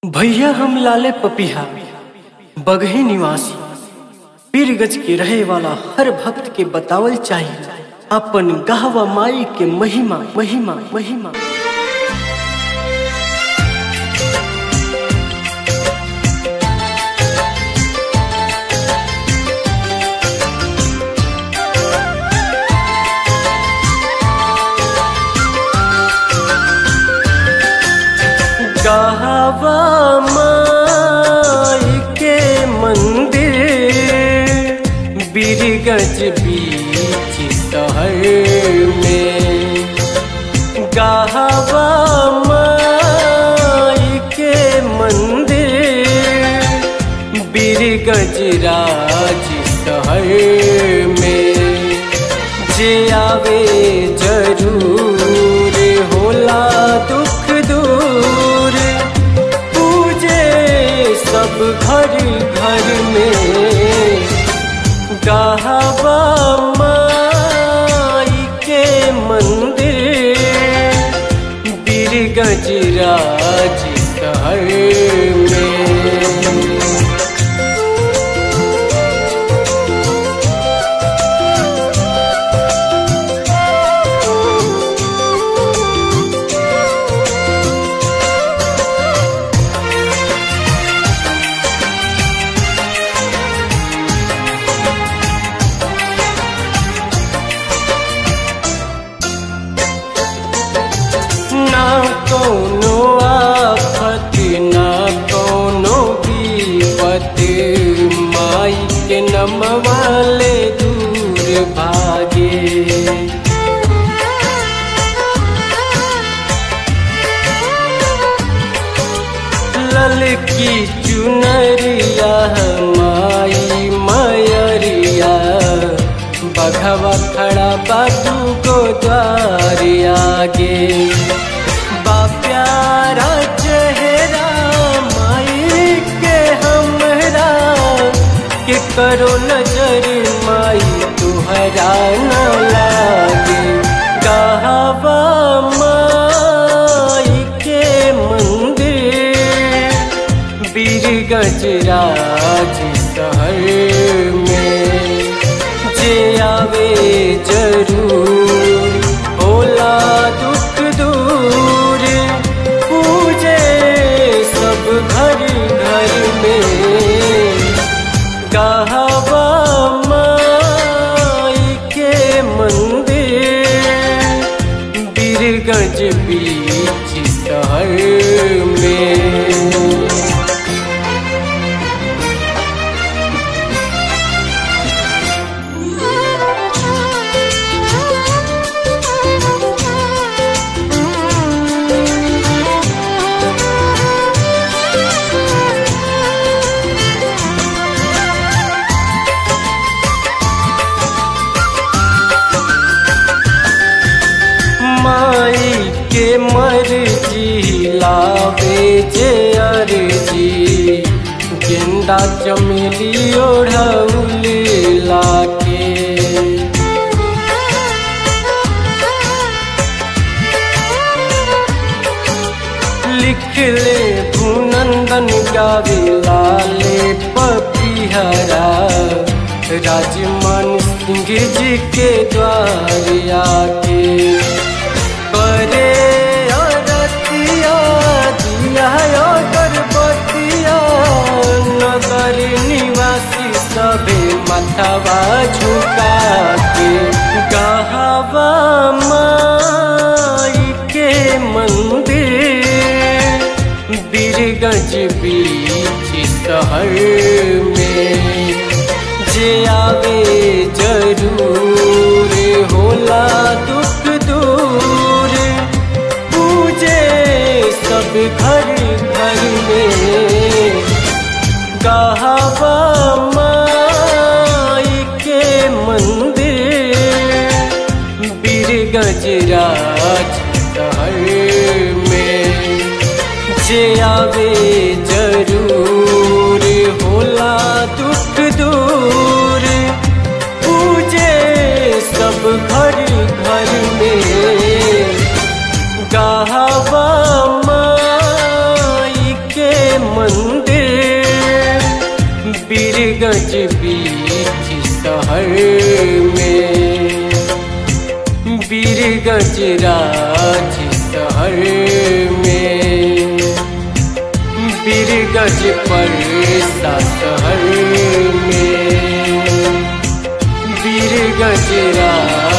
भैया हम लाले पपिहा बगही निवासी पीरगज के रहे वाला हर भक्त के बतावल चाहिए अपन गहवा माई के महिमा महिमा महिमा गहवा माई के मंदिर बीरगज बीच शहर में गहवा माई के मंदिर बीरगज राज शहर में जे आवे जरूर होला दुख दूर पूजे सब घर घर में गहवा माई के मंदिर बीरगज राज शहर में ना कोनो आफत ना कोनो विपत माई के नमवाले दूर भागे ललकी चुनरिया माई मयरिया बघवा खड़ा बाटू को द्वार आगे बा प्यारा चेहरा माई के हमरा के करो नजर माई तुहरा न लागे गहवा माई के मंदिर बीरगज राज शहर में जे आवे जरूर होला दुख दूर पूजे सब घर घर में गहवा माई के मंदिर बीरगंज बीच शहर में माई के मर्जी लावे जे अर्जी गेंदा चमेली ओढ़ौल लाके लिख ले भूनंदन गावे लाले पपिहरा राजमान सिंह जी के द्वार आके करे अरतिया दिया गर्भवतिया नगर निवासी सबे माथावा झुका के गहवा माई के मंदिर बीरगंज बीच शहर में जे आवे जरूर होला दुख दूर पूजे सब घर घर में गहवा माई के मंदिर बीरगंज राज शहर में जे आवे जरूर होला दुख दूर पूजे सब घर घर मंदिर बीरगंज बीच शहर में बीरगंज राज शहर में बीरगंज परसा शहर में बीरगंज राज